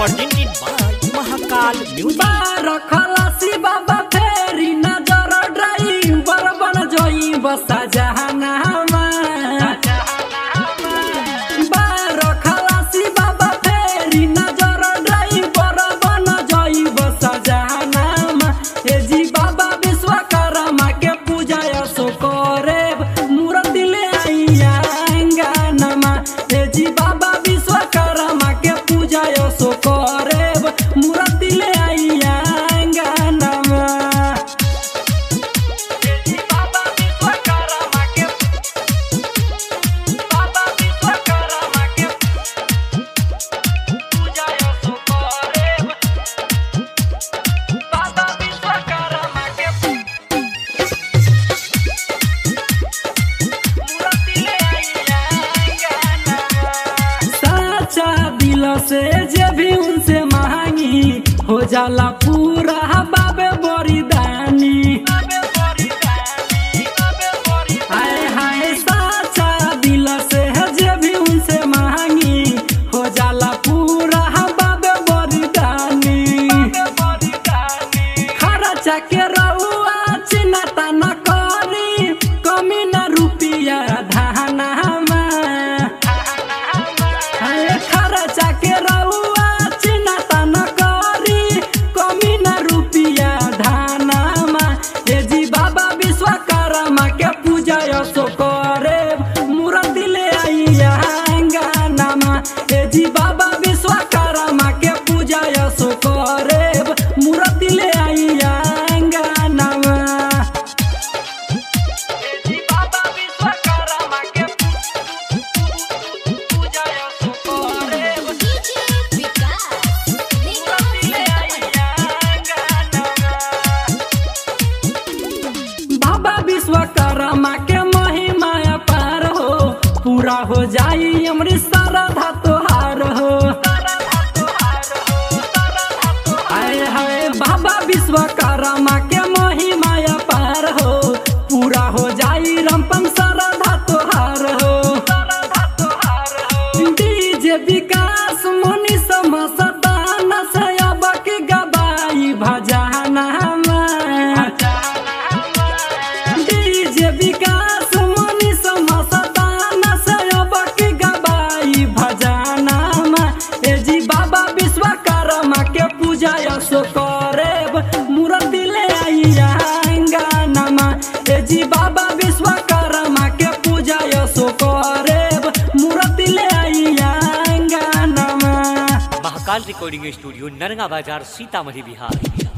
presented by Mahakal Music. रखलसी बाबा फेरी नजर ड्राइवर बन जोई बसा जहानामा रखलसी बाबा फेरी नजर ड्राइवर बन जोई बसा जहानामा हे जी बाबा विश्वकर्मा के पूजा सो करे मूर्ति ले आइया अंगनमा हे जी बाबा विश्वकर्मा के पूजा सो करे मूर्ति ले आइया अंगनमा हे जी बाबा विश्वकर्मा के बाबा विश्वकर्मा के पूजा सो करे बाबा विश्वकर्मा के साचा दिल से जे भी उनसे मांगी हो जाला पूरा बाबे बरिदानी हाय हाय साचा दिल से जे भी उनसे मांगी हो जाला पूरा बाबे बरिदानी खर्चा के रउआ चिन्ता न करी कमी न रुपिया धानामा हाय खर्चा के रउआ चिन्ता न करी कमी न रुपिया धानामा हे जी बाबा विश्वकर्मा के पूजा सो करे मूर्ति ले आइया अंगनामा हे जी बाबा विश्वकर्मा के पूजा सो करे मूर्ति ले आइया अंगनामा हे जी बाबा विश्वकर्मा के पूजा सो करे DJ Vikas. बाबा विश्वकर्मा के महिमा पार हो पूरा हो जाई अमृत श्रद्धा तोहार हो हाय हाय बाबा विश्वकर्मा के महिमा पार हो पूरा हो जाई रमपम श्रद्धा तोहार हो डीजे विकास मुनि समसदान से अब के गबाई भजाना डीजे विकास मुनि समसदान से अब के गबाई भजाना ए जी बाबा विश्वकर्मा के पूजा सो करे मूर्ति ले आइया अंगनमा ए जी बाबा विश्वकर्मा के पूजा सो करे मूर्ति ले आइया अंगनमा महाकाल रिकॉर्डिंग स्टूडियो नरगा बाजार सीतामढ़ी बिहार